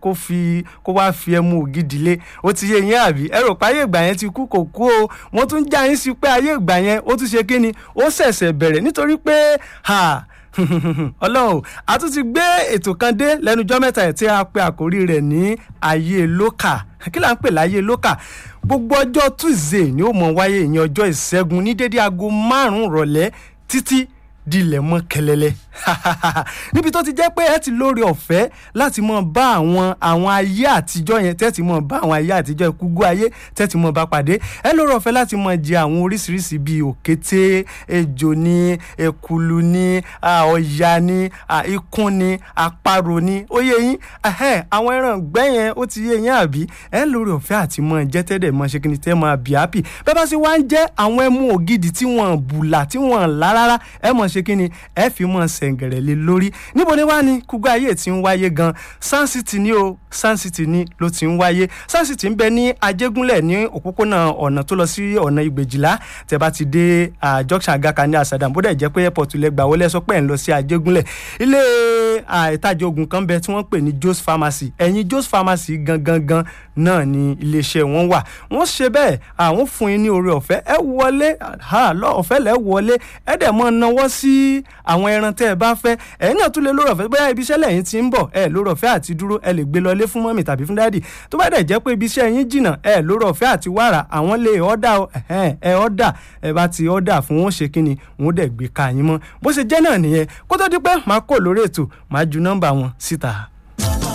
kó fi kó wá fi ẹmu ògidì lé ó ti yé yín àbí ẹ rò pé ayé ìgbà yẹn ti kú kò kú o wọ́n tún já yín sí pé ayé ìgbà yẹn ó tún ṣe kí ni ó ṣẹ̀ṣẹ̀ bẹ̀rẹ̀ nítorí pé ha ọlọ́run a tún ti gbé ètò kan dé lẹ́nujọ́ mẹ́ta ẹ̀ tí a pe àkórí rẹ̀ ní ayé lókà kí là ń pè láyé lókà gbogbo ọjọ́ tuesday ni ó mọ̀ wáyé ìyẹn ọjọ́ ìṣẹ́gun ní dédé aago márùn-ún rọ̀lẹ́ títí dilẹ̀ mọ́ kẹlẹ́lẹ́ níbi tó ti jẹ́ pé ẹ ti lóore ọ̀fẹ́ láti mọ̀ bá àwọn àwọn ayé àtijọ́ yẹn tẹ́ ti mọ̀ bá àwọn ayé àtijọ́ ìkúgbó ayé tẹ́ ti mọ̀ bá pàdé ẹ lóore ọ̀fẹ́ láti mọ̀ jẹ àwọn oríṣiríṣi bíi òkété ejò ní ekulu ní ọ̀yà ní ikún ní àparò ní ó yé yín àwọn ẹran ìgbẹ́ yẹn ó ti yé yín àbí ẹ lóore ọ̀fẹ́ àti mọ̀ jẹ́ tẹ́lẹ̀ mọ̀ ṣe kí ni tẹ́ mọ̀ bí happy bẹ́ẹ̀ bá sì wá ń jẹ́ àwọn ẹmu ògidì tí wọ́n bùlà tí wọ́n lá rárá ẹ mọ̀ ṣe kí ni ẹ fi mọ̀ sẹ̀ǹgẹ̀rẹ̀ lé lórí níbo ni wá ní kúgbà ayé tí ń wáyé gan Sun City ní o Sun City ní ló ti ń wáyé Sun City ń bẹ ní Ajégúnlẹ̀ ní òpópónà ọ̀nà tó lọ sí ọ̀nà Ìgbèjìlá tẹ́ bá ti dé junction Agaka ní Asadam bó dẹ̀ jẹ́ pé airport lẹ gbà wọlé sọ pé ẹ̀ ń lọ sí Ajégúnlẹ̀ ilé ìtajà oògùn kan bẹ tí wọ́n pè ní Jos Pharmacy ẹ̀yìn Jos Pharmacy gangan gan náà ni iléeṣẹ́ wọn wà wọ́n ṣe bẹ́ẹ̀ àwọn fún yín ní oore ọ̀fẹ́ ẹ wọlé ọ̀fẹ́ lẹ́ wọlé ẹ dẹ̀ mọ́ náwó sí àwọn ẹran tẹ́ ẹ bá fẹ́ ẹ̀yin náà tún lè lórí ọ̀fẹ́ bóyá ibi iṣẹ́ lẹ́yìn tí ń bọ̀ ẹ lórí ọ̀fẹ́ àti dúró ẹ lè gbé lọlé fún mọ́mì tàbí fún dáàdì tó bá dẹ̀ jẹ́ pé ibi iṣẹ́ yín jìnnà ẹ lórí ọ̀fẹ́ àti wàrà àwọn lè ọ̀dà ẹ ọ̀dà ẹ bá ti ọ̀dà fún wọn ṣe kíni wọn dẹ̀ gbé ka yín mọ́ bó ṣe jẹ́ náà nìyẹn kó tó di pé màá kò lórí ètò màá ju nọ́mbà wọn síta.